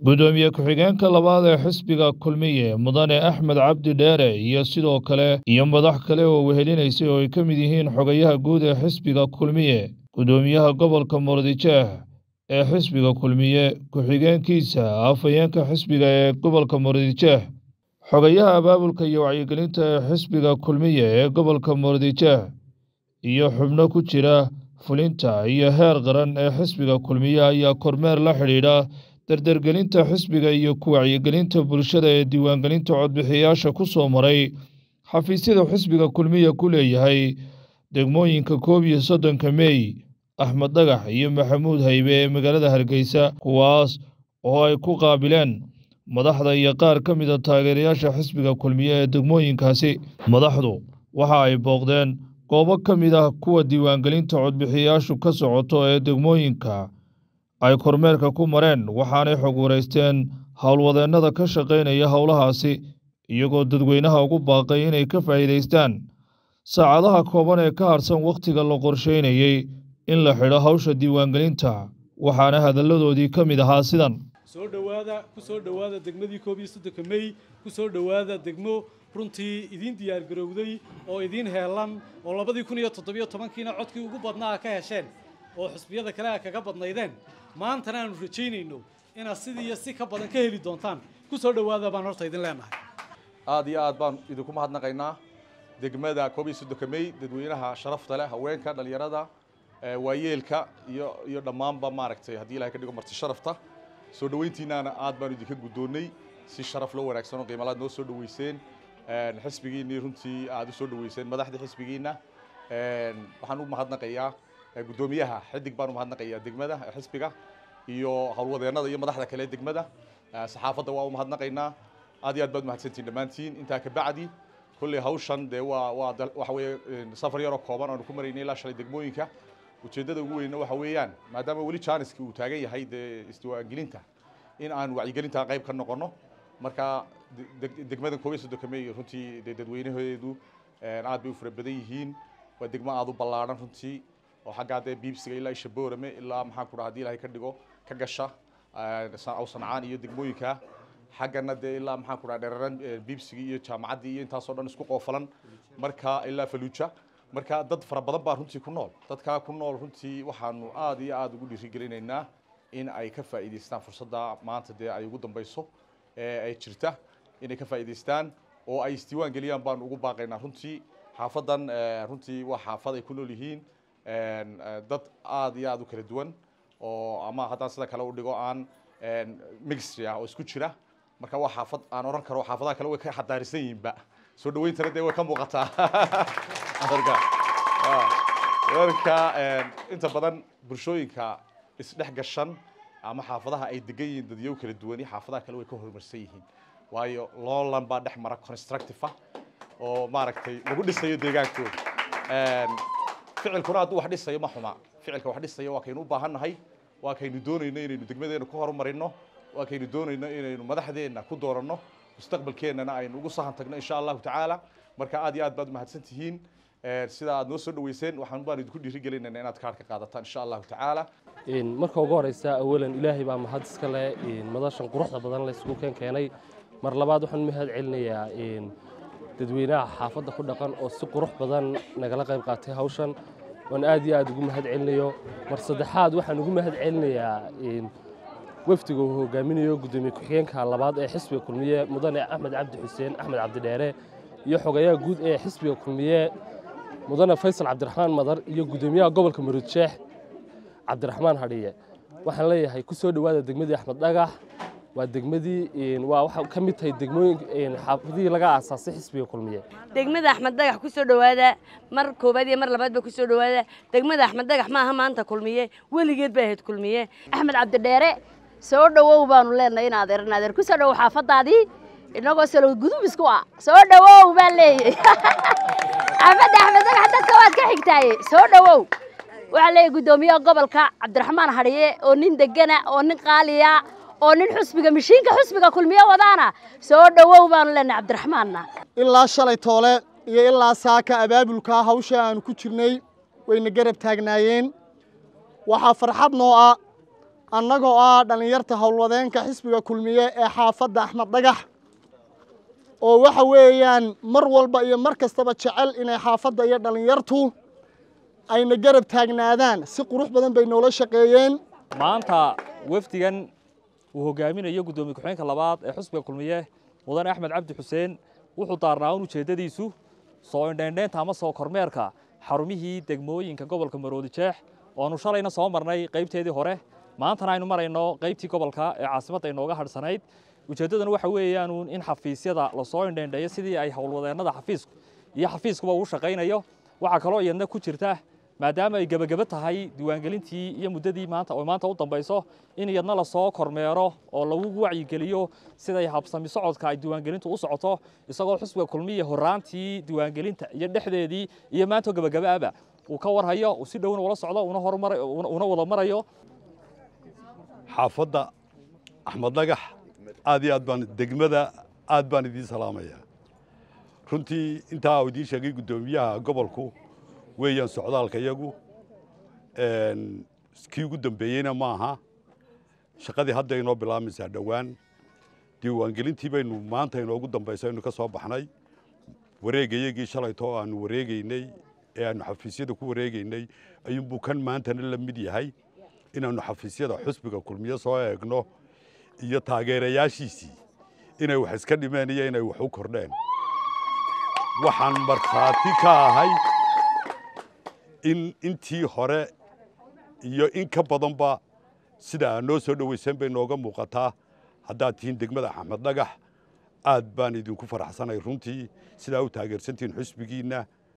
gudoomiye ku-xigeenka labaad ee xisbiga kulmiye mudane axmed cabdi dheere iyo sidoo kale iyo madax kale oo wehelinaysay oo ay ka mid yihiin xogayaha guud ee xisbiga kulmiye gudoomiyaha gobolka murudijeex ee xisbiga kulmiye ku-xigeenkiisa afhayeenka xisbiga ee gobolka murudijeex xogayaha abaabulka iyo wacyigelinta ee xisbiga kulmiye ee gobolka murudijeex iyo xubno ku jira fulinta iyo heer qaran ee xisbiga kulmiye ayaa kormeer la xidhiidha dardargelinta xisbiga iyo ku wacyigelinta bulshada ee diiwaangelinta codbixiyayaasha ku soo maray xafiisyada xisbiga kulmiye ku leeyahay degmooyinka koob iyo soddonka mey axmed dhagax iyo maxamuud haybe ee magaalada hargeysa kuwaas oo ay ku qaabileen madaxda iyo qaar ka mida taageerayaasha xisbiga kulmiye ee degmooyinkaasi madaxdu waxa ay booqdeen goobo ka mid ah kuwa diiwaangelinta codbixiyayaashu ka socoto ee degmooyinka ay kormeerka ku mareen waxaanay xog wareysteen howlwadeennada ka shaqaynaya howlahaasi iyagoo dadweynaha ugu baaqay inay ka faa'iidaystaan saacadaha kooban ee ka harsan wakhtiga la qorsheynayey in la xidho hawsha diiwaangelinta waxaana hadalladoodii ka mid ahaa sidan soo dhowaada ku soo dhowaada degmadii koob iyo soddonka mey ku soo dhowaada degmo runtii idiin diyaargarowday oo idiin heelan oo labadii kun iyo toddobiyo tobankiina codkii ugu badnaa ka hesheen oo xusbiyada kale a kaga badnaydeen maantana aanu rajaynayno inaad sidii iyo si ka badan ka heli doontaan ku soo dhowaada baan horta idin leenahay aad iyo aad baan idinku mahadnaqaynaa degmada koob iyo soddonka mey dadweynaha sharafta leh haweenka dhallinyarada waayeelka iyo iyo dhammaanba maaragtay haddii ilahay ka dhigo marti sharafta soo dhoweyntiinaana aad baanu idinka guddoonnay si sharaf loo wanaagsan oo qiimalaad noo soo dhoweyseen xisbigiinnii runtii aad u soo dhoweyseen madaxda xisbigiinna waxaan u mahadnaqayaa guddoomiyaha xidig baan u mahadnaqayaa degmada xisbiga iyo howlwadeennada iyo madaxda kale degmada saxaafadda waa u mahadnaqaynaa aad iyo aad baad mahadsantiin dhammaantiin intaa ka bacdi kolley hawshan dee waa waa waxa weeye safar yaroo kooban aanu ku maraynay ilaa shalay degmooyinka ujeeddada ugu weynna waxa weeyaan maadaama weli jaaniski uu taagan yahay dee isdiiwaangelinta in aan wacyigelinta qayb ka noqono marka degmadan koob iyo soddonka mey runtii dee dadweynaheedu aad bay u fara badan yihiin waa degmo aad u ballaadhan runtii oo xaggaa dee biibsiga ilaa isha boorame ilaa maxaan ku dhaha hadii ilahay ka dhigo ka gasha aw sancaan iyo degmooyinka xaggana dee ilaa maxaan ku dhaha dheraran biibsigii iyo jaamacaddii iyo intaasoo dhan isku qoofalan marka ilaa faluuja marka dad fara badan baa runtii ku nool dadkaa ku nool runtii waxaanu aad iyo aad ugu dhiirigelinaynaa in ay ka faa'iidaystaan fursadda maanta dee ay ugu dambayso ee ay jirta inay ka faa'iidaystaan oo ay isdiiwaan geliyaan baanu ugu baaqaynaa runtii xaafadan runtii waa xaafad ay ku nool yihiin dad aad iyo aad u kala duwan oo ama haddaan sida kale u dhigo aan mixtry ah oo isku jira marka waa xaafad aan oran karo xaafadaha kale way ka xadaarisan yihiinba soo dhaweyntana dee way ka muuqataa marka marka inta badan bulshooyinka isdhex gashan ama xaafadaha ay degan yihiin dadyow kala duwani xaafadaha kale way ka horumarsan yihiin waayo loolan baa dhex mara constructive ah oo maaragtay lagu dhisayo deegaankooda ficilkuna hadduu wax dhisayo ma xuma ficilka wax dhisayo waa kaynu u baahannahay waa kaynu doonayno inaynu degmadeena ku horumarino waa kaynu doonayno inaynu madaxdeenna ku dooranno mustaqbalkeennana aynu ugu sahan tagno insha allahu tacaala marka aad iyo aad baad umahadsan tihiin sida aad noo soo dhaweyseen waxaan baan idinku dhiirigelinayna inaad kaarka qaadataan insha allahu tacaala marka ugu horeysa awalan ilaahay baa mahad iska leh madashan quruxda badan la isugu keen keenay mar labaad waxaan mahad celinayaa dadweynaha xaafadda ku dhaqan oo si qurux badan nagala qayb qaatay hawshan waan aad iyo aad ugu mahad celinayo mar saddexaad waxaan ugu mahad celinayaa wafdiga uu hogaaminayo guddoomiye ku-xigeenka labaad ee xisbiga kulmiye mudane axmed cabdi xuseen axmed cabdidheere iyo xogayaha guud ee xisbiga kulmiye mudane faysal cabdiraxmaan madar iyo guddoomiyaha gobolka murudsheex cabdiraxmaan hadhiye waxaan leeyahay ku soo dhowaada degmadii axmed dhagax waa degmadii waa waxa ka mid tahay degmooyin xaafadihii laga aasaasay xisbiga kulmiye degmada axmed dhagax ku soo dhowaada mar koobaad iyo mar labaadba ku soo dhowaada degmada axmed dhagax maaha maanta kulmiye weligeed bay ahayd kulmiye axmed cabdidheere soo dhowow baanu leenahay in adeer in adeer ku soo dhowow xaafadaadii inagoo salo gudub isku ah soo dhowow baan leeyahay xaafadda axmed dhagax dadka waad ka xigtaaye soo dhowow waxaa leeyahay guddoomiyaha gobolka cabdiraxmaan hadhiye oo nin degana oo nin qaaliya oo nin xusbiga mishiinka xusbiga kulmiye wadaana soo dhowow baanu leenahay cabdiraxmaanna ilaa shalay toole iyo ilaa saaka abaabulka hawsha aanu ku jirnay wayna garab taagnaayeen waxaa farxad noo ah annagoo ah dhallinyarta howlwadeenka xisbiga kulmiye ee xaafadda axmed dhagax oo waxa weeyaan mar walba iyo mar kastaba jecel inay xaafadda iyo dhallinyartu ayna garab taagnaadaan si qurux badan bay noola shaqeeyeen maanta wafdigan uu hogaaminayo guddoomiye ku-xigeenka labaad ee xusbiga kulmiye mudane axmed cabdi xuseen wuxuu daarnaa un ujeeddadiisu soo indheendheenta ama soo kormeerka xarumihii degmooyinka gobolka maroodi jeex oonu shalayna soo marnay qaybteedii hore maantana aynu marayno qaybtii gobolka ee caasimadda inooga hadhsanayd ujeeddaduna waxa weeyaanuun in xafiisyada lasoo indheendheeyo sidii ay howlwadeennada xafiisku iyo xafiiskuba ugu shaqaynayo waxaa kaloo iyadna ku jirta maadaama ay gebageba tahay diiwaangelintii iyo muddadii maanta oo maanta u dambayso in iyadna lasoo kormeero oo lagu wacyigeliyo siday habsami socodka ay diiwaangelintu u socoto isagoo xusbiga kulmiya horaantii diiwaangelinta iyo dhexdeedii iyo maanta gebagabaaba uu ka warhayo uu si dhowna ula socdo una horumar una wada marayo xaafadda axmed dhagax aad iyo aad baan degmada aad baan idiin salaamayaa runtii intaa uu idiin sheegay guddoomiyaha gobolku weeyaan socdaalka iyagu kii ugu dambeeyeyna ma aha shaqadii hadda inoo bilaamaysaa dhowaan diiwaangelintii baynu maanta inoogu dambayso aynu ka soo baxnay wareegayagii shalayto oo aanu wareegaynay ee aanu xafiisyada ku wareegaynay ayuunbuu kan maantana la mid yahay inaannu xafiisyada xusbiga kulmiye soo eegno iyo taageerayaashiisii inay wax iska dhimeen iyo inay wax u kordheen waxaan markhaati ka ahay in intii hore iyo in ka badanba sida aad noo soo dhoweyseen bay nooga muuqataa haddaad tihiin degmada axmed dhagax aad baan idinku faraxsanay runtii sidaa u taageersantihiin xusbigiinna